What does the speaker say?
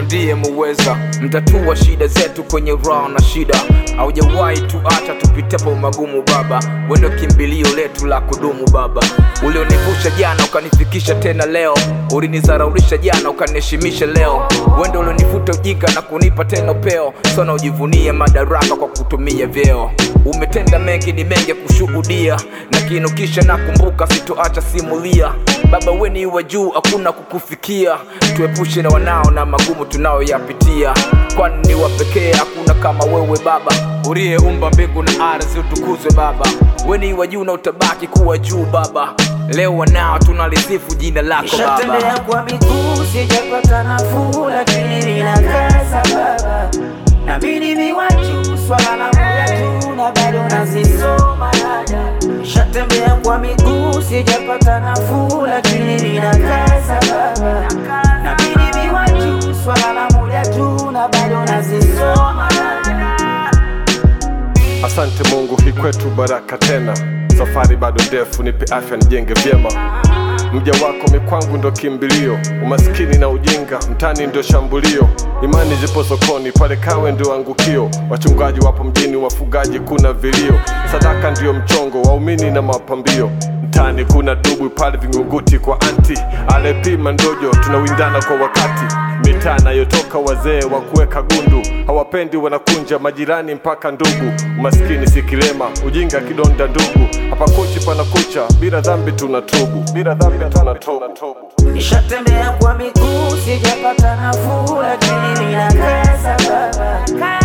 ndiye muweza, mtatua shida zetu kwenye raha na shida. Haujawahi tuacha tupitapo magumu Baba, wewe ndio kimbilio letu la kudumu Baba. Ulionivusha jana ukanifikisha tena leo, ulinizaraulisha jana ukaniheshimisha leo. Wewe ndio ulionifuta ujinga na kunipa tena upeo, sana ujivunie madaraka kwa kutumia vyeo. Umetenda mengi, ni mengi ya kushuhudia, na kinukisha nakumbuka, sitoacha simulia. Baba wewe ni wa juu, hakuna kukufikia. Tuepushe na wanao na magumu tunayoyapitia, kwani ni wa pekee, hakuna kama wewe Baba uliyeumba mbingu na ardhi. Utukuzwe Baba, wewe ni wa juu na utabaki kuwa juu Baba. Leo wanao tunalisifu jina lako Baba. Nishatembea kwa miguu sijapata nafuu, lakini ninakaza Baba, nabidi viwaju swala la moja tu na bado nazisoma dada. Nishatembea kwa miguu sijapata nafuu, lakini ninakaza Baba, nabidi viwaju swala la moja tu na bado nazisoma dada. Asante Mungu, hii kwetu baraka tena. Safari bado ndefu, nipe afya nijenge vyema. Mja wako mikwangu ndo kimbilio, umaskini na ujinga mtani ndio shambulio. Imani zipo sokoni, pale kawe ndio angukio. Wachungaji wapo mjini, wafugaji kuna vilio. Sadaka ndio mchongo, waumini na mapambio. Mtani kuna dubwi pale Vingunguti kwa anti alepima ndojo, tunawindana kwa wakati mitaa nayotoka wazee wa kuweka gundu hawapendi, wanakunja majirani mpaka ndugu. Umaskini si kilema, ujinga kidonda ndugu. Hapa kuchi pana kucha, bila dhambi tunatubu, bila dhambi tunatubu. Nishatembea kwa miguu sijapata nafuu, lakini ninakaza Baba,